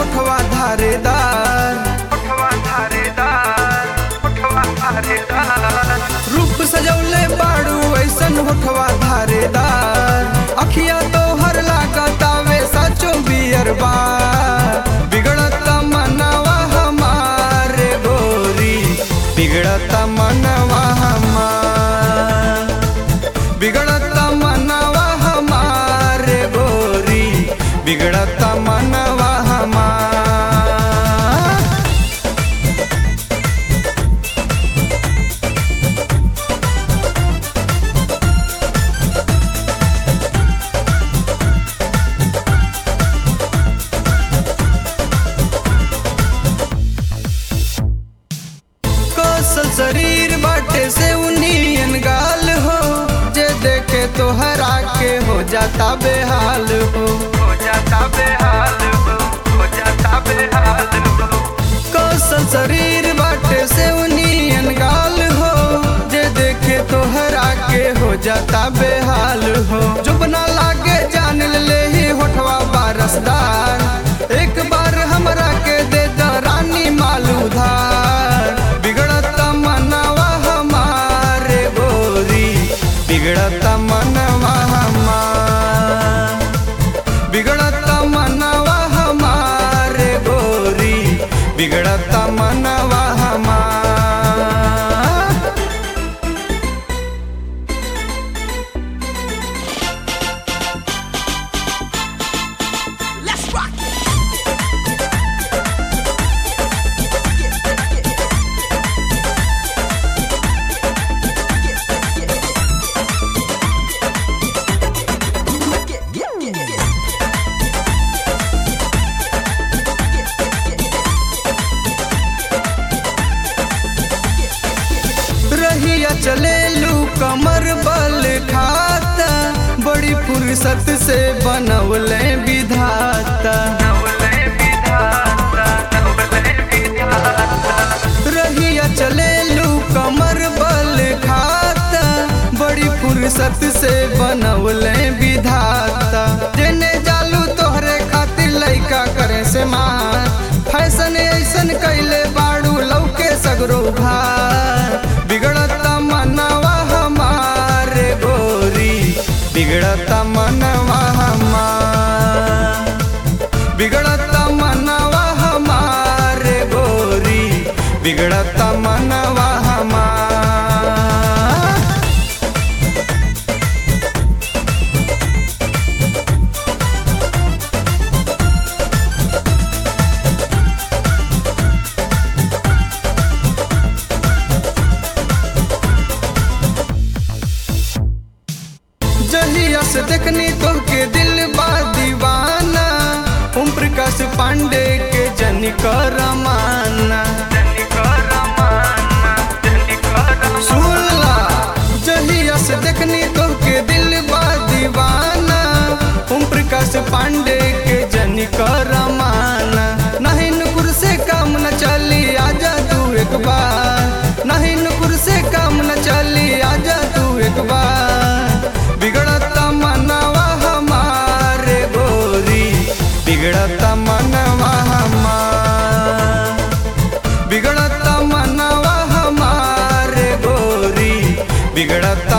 होठवा धारेदार होठवा धारेदार होठवा धारेदार रूप सजौले बाड़ू ऐसन होठवा धारेदार अखिया तो हर लागतावे साचो बियर बार बिगड़ता मनवा हमारे गोरी बिगड़ता मनवा हमार बिगड़ता मनवा हमारे गोरी बिगड़ता मनवा हमार कौशल शरीर बाटे से उनियन गाल हो जे देखे तो हरा के हो जाता बेहाल हो हो जाता बेहाल हो हो जाता बेहाल हो कौशल शरीर बाटे से उनियन गाल हो जे देखे तो हरा के हो जाता बेहाल हो जो बना लागे जान ले ही होठवा बारसदार एक बार हमरा के दे द रानी माल उधार बिगड़ता मनवा हमारे गोरी बिगड़ता मनवा हमार बिगड़ता मनवा हमारे गोरी बिगड़ता मनवा हमार Let's rock it. रहिया चले लू कमर बल खाता बड़ी फुर्सत से बनवले विधाता रहिया चले लू कमर बल खाता बड़ी फुर्सत से बनवले विधाता जेने जालू तोहरे खातिर लइका करे से मार फैशन ऐसन कैले बाड़ू लौके सगरो भार बिगड़ता मनवा हमारे गोरी बिगड़ता मनवा हमार बिगड़ता मनवा हमारे गोरी बिगड़ता मनवा हमार जहिया से देखनी तो के दिल बा दीवाना ओम प्रकाश पांडे के जनी करमाना सुनला जहिया से देखनी तो के दिल बा दीवाना ओम प्रकाश पांडे के जनी करमाना नहीं नुकुर से काम न चली आजा तू एक बार नहीं नुकुर से काम न चली आजा तू एक बार बिगड़ता मनवा हमारे गोरी बिगड़ता मनवा हमार बिगड़ता मनवा हमारे गोरी बिगड़ता